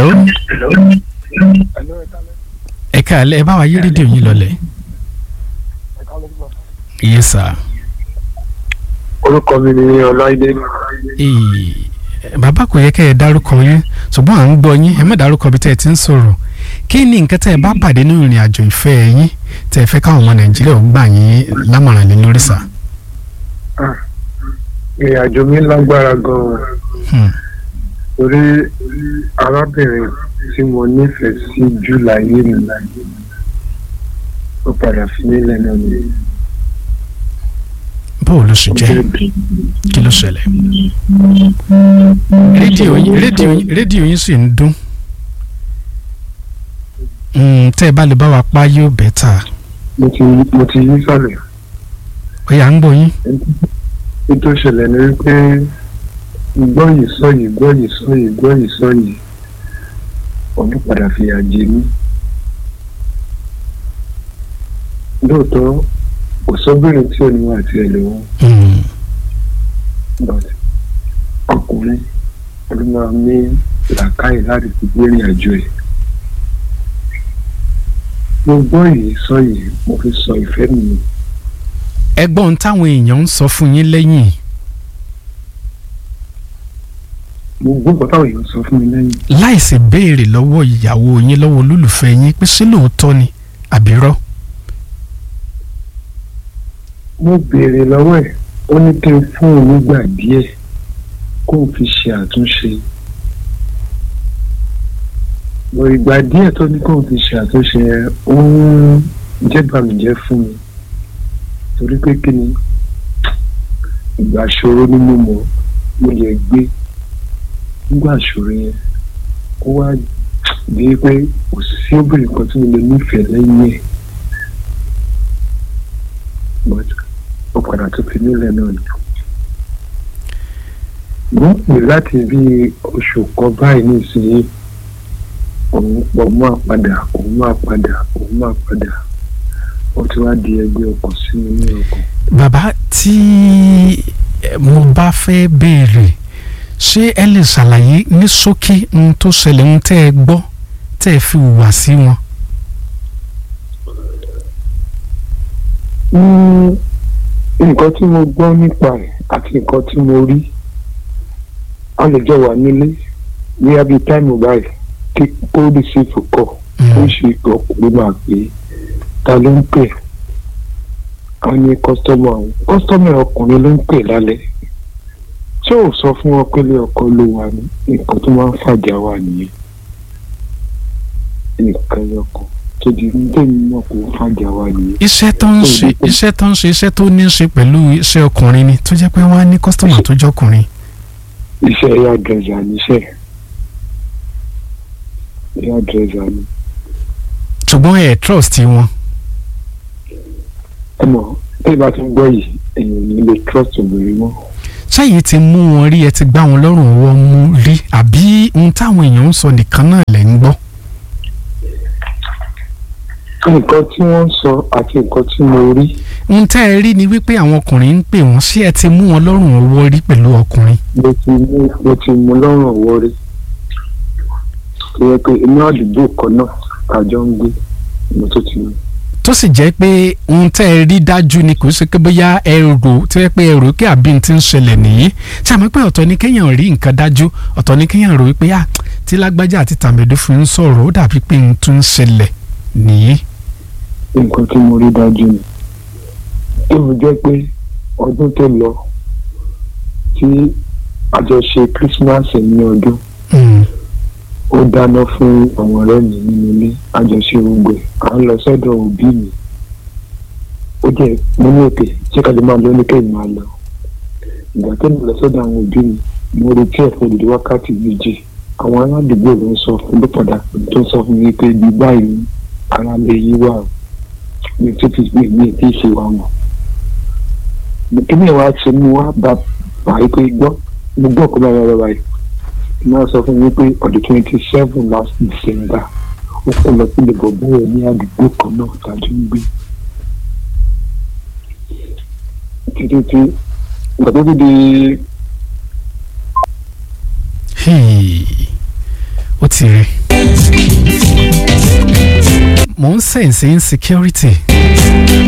ẹ káàlẹ́ ẹ bá wa yí rédíò yín lọlẹ̀. yes sir. orúkọ mi ni ọláìdé Ee, bàbá kò yẹ kẹ́ ẹ dárúkọ yín ṣùgbọ́n à ń gbọ́ yín ẹ má dárúkọ bí tẹ́ ẹ ti ń sọ̀rọ̀ kí ni nǹkan tẹ́ ẹ bá pàdé nínú ìrìn àjò ìfẹ́ yín tẹ́ ẹ fẹ́ káwọn ọmọ nàìjíríà ó gbà yín lámọ̀ràn lé lórí sà. ìrìn àjò mi lágbára gan-an Hmm. torí arábìnrin tí mo nífẹ̀ẹ́ sí jù láyé mi ó padà fi mí lẹ́nu mi. bóò ló ṣe jẹ́ kí ló ṣẹlẹ̀. rédíò yín rédíò yín rédíò yín sì ń dún. Mm, tẹ́ ẹ bá lè bá wa pa yóò bẹ́tà mo ti mo ti yí sálẹ̀ ó yà ń gbọ́ yín. ètò ìṣẹ̀lẹ̀ ni wípé gbọ́ yìí sọ yìí gbọ́ yìí sọ yìí gbọ́ yìí sọ yìí ọdún padà fìyà jẹ mí. lóòótọ́ kò sọ́bìnrin tí ò ní wà tí ẹ lè wọ́n Mm. but ọkùnrin ló máa ní làákàyè láti fi gbé ìrìn àjò ẹ̀. mo gbọ́ yìí sọ yìí mo fi sọ ìfẹ́ mi nù. ẹgbọ́n táwọn èèyàn ń sọ fún yín lẹ́yìn mo gbọ́ nǹkan táwọn èèyàn sọ fún mi lẹ́yìn. láìsí béèrè lọ́wọ́ ìyàwó yín lọ́wọ́ olólùfẹ́ yín pé ṣé lóòótọ́ ni àbírọ́. mo béèrè lọ́wọ́ ẹ̀ ó ní kí n fún òun nígbà díẹ̀ kó n fi ṣe àtúnṣe. mo ìgbà díẹ̀ tó ní kó n fi ṣe àtúnṣe yẹn ó ń jẹ́ bàmíjẹ́ fún mi torí pé kí ni ìgbà ṣòro ni mo mọ̀ mo lè gbé nígbà ṣòro yẹn ó wá di pé kò sí obìnrin kan tí mo lè nífẹ̀ẹ́ lẹ́yìn ẹ̀ but ó padà tó fi nílẹ̀ náà ni. mo ń pè láti bí oṣù kan báyìí nísìnyí òun pọ̀ máa padà òun máa padà òun máa padà ó ti wá di ẹgbẹ́ ọkàn sí mi ní ọkàn. bàbá tí eh, mo bá fẹ́ béèrè ṣé ẹ lè ṣàlàyé ní ṣókí ohun tó ṣẹlẹ̀ ohun tẹ́ ẹ gbọ́ tẹ́ ẹ fi hùwà sí wọn. Mm, nǹkan tí mo gbọ́ nípa ẹ̀ àti nǹkan tí mo rí a lè jọ wà nílé ní abí táìmù báyìí kí kó rí sí ìfòkọ̀ ó ṣe ọkùnrin máa pè é ta ló ń pè á ní kọ́sítọ́mù àwọn kọ́sítọ́mù ọkùnrin ló ń pè lálẹ́ tí ò sọ fún wọn pé ilé ọkọ ló wà ní nǹkan tó máa ń fàjà wà nìyẹn nǹkan yọkàn tó di ní tèmi náà kò fàjà wà nìyẹn. iṣẹ́ tó ń ṣe iṣẹ́ tó ń ṣe iṣẹ́ tó ní í ṣe pẹ̀lú iṣẹ́ ọkùnrin ni tó jẹ́ pé wọ́n á ní kọ́sítọ́mà tó jọkùnrin. iṣẹ́ ẹ̀yà dẹ̀zà níṣẹ́ ẹ̀yà dẹ̀zà ni ṣùgbọ́n ẹ̀ trust wọn. ẹ mọ̀ tí ìbá ti ń gbọ́ yìí èèyàn ò ní lè trust obìnrin mọ́ ṣáyé ti mú wọn rí ẹ ti gbá wọn lọ́rùn ọwọ́ mú rí àbí ohun táwọn èèyàn ń sọ nìkan náà lẹ̀ ń gbọ́. nǹkan tí wọ́n ń sọ àti nǹkan tí mo rí ohun tẹ́ ẹ rí ni wípé àwọn ọkùnrin ń pè wọ́n sí ẹ ti mú wọn lọ́rùn ọwọ́ rí pẹ̀lú ọkùnrin. mo ti mú mo ti mú lọ́rùn ọ̀wọ́ rí tó yẹ pé inú àdúgbò kan náà àjọ ń gbé mo tó ti mú. tó sì jẹ́ pé ohun tẹ́ ẹ rí dájú ni kò ṣe pé bóyá ẹ rò tó yẹ pé ẹ rò kí àbí ti ń ṣẹlẹ̀ nìyí ṣe àmọ́ pé ọ̀tọ̀ ni kéèyàn rí nǹkan dájú ọ̀tọ̀ ni kéèyàn rò wípé à tí lágbájá àti tàmẹ̀dó fi ń sọ̀rọ̀ ó dàbí pé ohun tún ń ṣẹlẹ̀ nìyí. nǹkan tí mo rí dájú ni tó fi jẹ́ pé ọdún tó lọ tí àjọṣe Christmas ní ọdún Mm. ó dáná fún àwọn ọ̀rẹ́ mi nínú ilé àjọṣe gbogbo ẹ̀ à ń lọ sọ́dọ̀ òbí mi ó jẹ́ mo ní òkè ṣé ká lè máa lọ ní kéèmí máa lọ ìgbà tó ń lọ sọ́dọ̀ àwọn òbí mi mo retí ẹ̀ fún odidi wákàtí méjì àwọn aládùúgbò ló ń sọ fún ló padà pè tó ń sọ fún mi pé ibi báyìí ni ara lè yí wà o mi tó fi mi mi tí ì ṣe wà mọ̀ kí ni ìwà ṣe mú wá bá báyìí pé gbọ́ mo gbọ́ kó bá yára báyìí náà sọ fún mi pé ọdún twenty seven last December ó kó lọ sí ìbọ̀bọ̀ ẹ̀ ní àdúgbò kan náà tàbí ń gbé títí tí ìgbà tó fi di Hey. ó ti insecurity rẹ mo ń sense insecurity